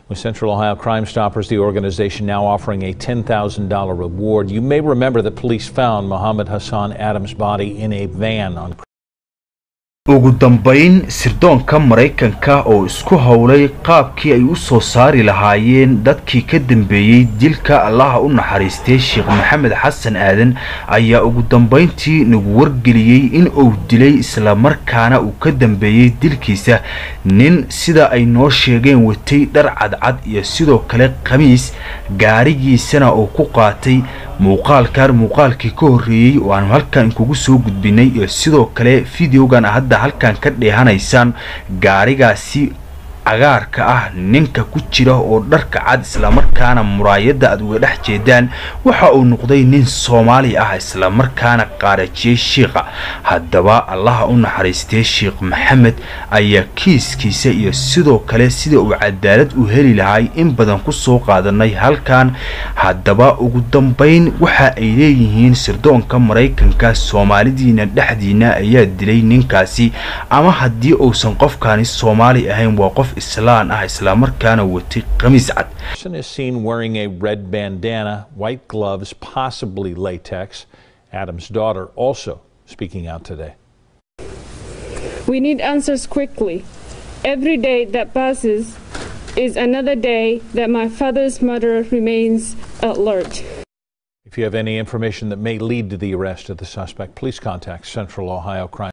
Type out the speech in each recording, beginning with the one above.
With Central Ohio Crime Stoppers, the organization now offering a $10,000 reward. You may remember that police found Mohammed Hassan Adams' body in a van on ugu dambayn sirdoonka maraykanka oo isku howlay qaabkii ay u soo saari lahaayeen dadkii ka dambeeyey dilka allaha u naxariistay sheekh maxamed xasan aadan ayaa ugu dambayntii nagu wargeliyey in uu dilay islamarkaana uu ka dambeeyey dilkiisa nin sida ay noo sheegeen watay dhar cadcad iyo sidoo kale khamiis gaarigiisana uu ku qaatay muuqaalkan muuqaalkii ka horreeyey oo aanu halkan kugu soo gudbinay iyo sidoo kale videogan hadda halkan ka dheehanaysaan gaarigaasi cagaarka ah ninka ku jira oo dharka cad islamarkaana muraayadda aad uga dhex jeedaan waxa uu noqday nin soomaali ah islamarkaana qaarajiyey shiikha haddaba allaha u naxariistay sheekh maxamed ayaa kiiskiisa iyo sidoo kale sida uu cadaalad u heli lahay in badan ku soo qaadanay halkan haddaba ugu dambayn waxa ay leeyihiin sirdoonka maraykanka soomaalidiina dhexdiina ayaa dilay ninkaasi ama haddii uusan qofkaani soomaali ahayn waa qof islaan ah islamarkaana watay khamiis cad person is seen wearing a red bandana, white gloves, possibly latex. Adam's daughter also speaking out today. We need answers quickly. Every day that passes is another day that my father's murderer remains alert. If you have any information that may lead to the arrest of the suspect, please contact Central Ohio Crime.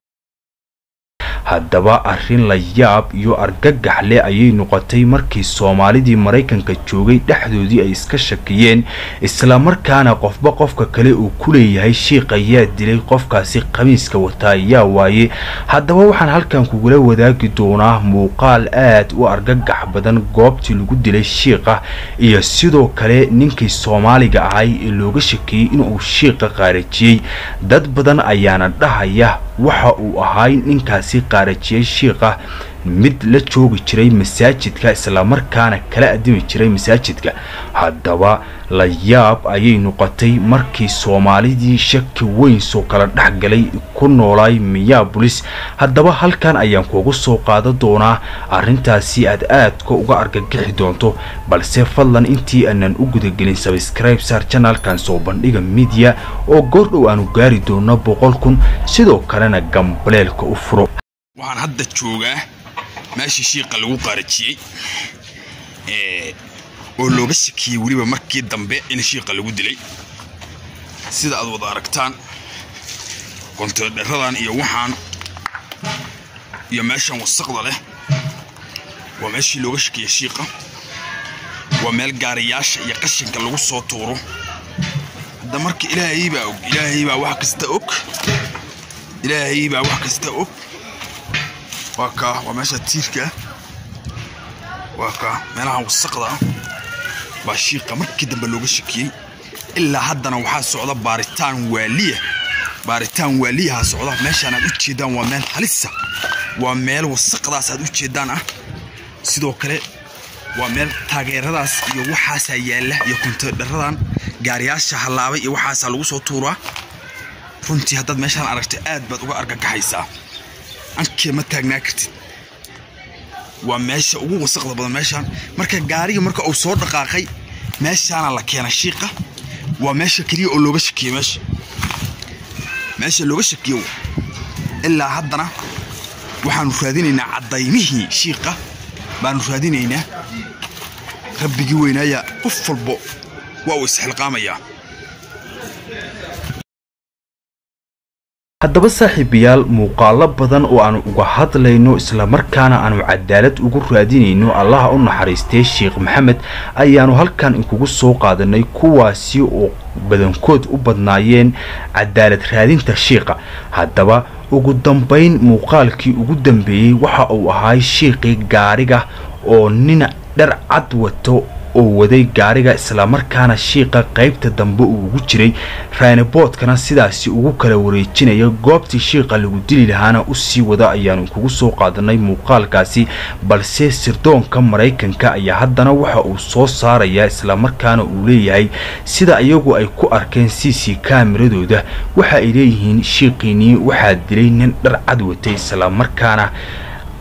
haddaba arrin la yaab iyo argagax leh ayay noqotay markii soomaalidii maraykanka joogay dhexdoodii ay iska shakiyeen islamarkaana qofba qofka kale uu ku leeyahay shiikh ayaa dilay qofkaasi khamiiska wataa ayaa waaye haddaba waxaan halkan kugula wadaagi doonaa muuqaal aad u argagax badan goobtii lagu dilay shiikha iyo sidoo kale ninkii soomaaliga ahay ee looga shakiyey inuu shiikha qaarajiyey dad badan ayaana dhahaya waxa uu ahay ninkaasi qaarajiyey shiikha mid la joogi jiray masaajidka islamarkaana kala adimi jiray masaajidka haddaba la yaab ayay noqotay markii soomaalidii shaki weyn soo kala dhex galay ku noolaay minneabolis haddaba halkan ayaan kuugu soo qaadan doonaa arrintaasi aad aadka uga argagixi doonto balse fadlan intii aanan u gudagelin sabscribe saar janalkan soo bandhiga midiya oo goordhow aanu gaari doono boqol kun sidoo kalena gambaleelka u furo waxaan hadda joogaa meeshii shiiqa lagu qaarajiyey oo looga shakiyey weliba markii dambe in shiiqa lagu dilay sida aad wada aragtaan konteedheradan iyo waxaan iyo meeshan wasaqda leh waa meeshii looga shakiyey shiiqa waa meel gaariyaasha iyo qashinka lagu soo tuuro hadda marka ilaahay baa og ilaahay baa wax kasta og ilaahay baa wax kasta og waa kaa waa meesha tiirka waa kaa meelahan wasaqda ah baa shiiqa markii dambe looga shakiyey ilaa haddana waxaa socda baaritaan waaliya baaritaan waaliyaha socda meeshaan aad u jeedaan waa meel halisa waa meel wasaqdaas aad u jeedaan ah sidoo kale waa meel taageeradaas iyo waxaasaa yaalla iyo konteedharadan gaariyaasha hallaabay iyo waxaasaa lagu soo tuuraa runtii haddaad meeshaan aragto aad baad uga argagaxaysaa ankee ma taagnaa kartid waa meesha ugu wasaqda badan meeshaan marka gaariga marka uu soo dhaqaaqay meeshaana la keena shiiqa waa meesha keliya oo looga shakiyey meesha meesha looga shakiyo ilaa haddana waxaanu raadinaynaa caddaymihii shiiqa baanu raadinaynaa rabbigii weynaaya qof walbo waa uu isxilqaamayaa haddaba saaxiibayaal muuqaalo badan oo aanu uga hadlayno islamarkaana aanu cadaalad ugu raadinayno allaha u naxariistay sheekh maxamed ayaanu halkan inkugu soo qaadanay kuwaasi oo badankood u badnaayeen cadaalad raadinta shiikha haddaba ugu dambayn muuqaalkii ugu dambeeyey waxa uu ahay shiiqii gaariga oo nin dhar cad wato oo waday gaariga islamarkaana shiiqa qaybta dambe uu ugu jiray raaniboodkana sidaasi ugu kala wareejinaya goobtii shiiqa lagu dili lahaana usii wada ayaanu kugu soo qaadanay muuqaalkaasi balse sirdoonka maraykanka ayaa haddana waxa uu soo saarayaa islamarkaana uu leeyahay sida iyagu ay ku arkeen c c kaamiradooda waxa ay leeyihiin shiiqiinii waxaa dilay nin dhar cad watay islamarkaana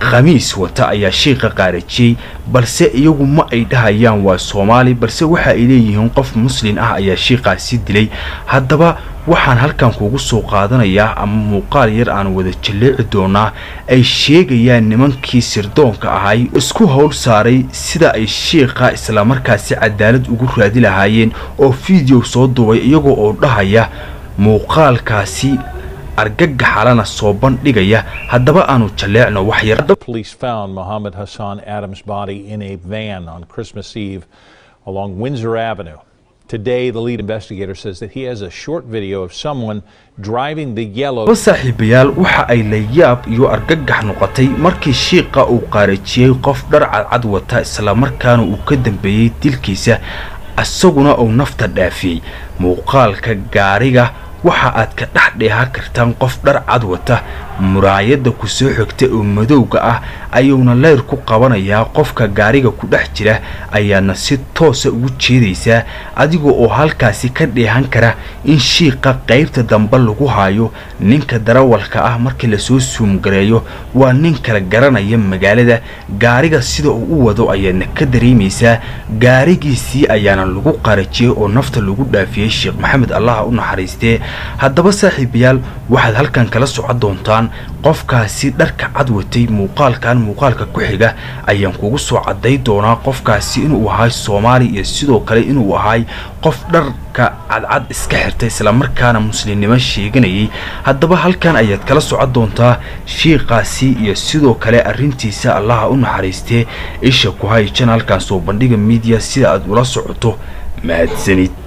khamiis wata ayaa shiiqa qaarajiyey balse iyagu ma ay dhahayaan waa soomaali balse waxa ay leeyihiin qof muslin ah ayaa shiiqaasi dilay haddaba waxaan halkan kuugu soo qaadanayaa ama muuqaal yar aan wada jalleeci doonaa ay sheegayaan nimankii sirdoonka ahay isku howl saaray sida ay shiiqa islamarkaasi cadaalad ugu raadi lahaayeen oo fiideo soo duubay iyagoo oo dhahaya muuqaalkaasi argagaxalana soo bandhigaya haddaba aanu jalleecno wax yar Police found Mohammed Hassan Adams' body in a van on Christmas Eve along Windsor Avenue. Today, the lead investigator says that he has a short video of someone driving the yellow. laba saaxiibayaal waxa ay la yaab iyo argagax noqotay markii shiiqa uu qaarajiyey qof dhar cadcad wata islamarkaana uu ka dambeeyey dilkiisa isaguna uu nafta dhaafiyey muuqaalka gaariga waxa aad ka dhex dheehan kartaan qof dhar cad wata muraayadda ku soo xigta oo madowga ah ayuuna leyr ku qabanayaa qofka gaariga ku dhex jira ayaana si toosa ugu jeedaysaa adiga oo halkaasi ka dheehan kara in shiiqa qaybta dambe lagu haayo ninka darawalka ah markii lasoo suumgareeyo waa nin kala garanaya magaalada gaariga sida uu u wado ayaana ka dareemaysaa gaarigiisii ayaana lagu qarajiyey oo nafta lagu dhaafiyey sheekh maxamed allaha u naxariistee haddaba saaxiibayaal waxaad halkan kala socon doontaan qofkaasi dharka cad watay muuqaalkan muuqaalka ku xiga ayaan kugu soo caday doonaa qofkaasi inuu ahay soomaali iyo sidoo kale inuu ahay qof dharka cadcad iska xirtay islamarkaana muslimnimo sheeganayay haddaba halkan ayaad kala socon doontaa shiiqaasi iyo sidoo kale arrintiisa allaha u naxariistee isha ku hay janaalkan soo bandhiga miidiya sida aad ula socoto mahadsanid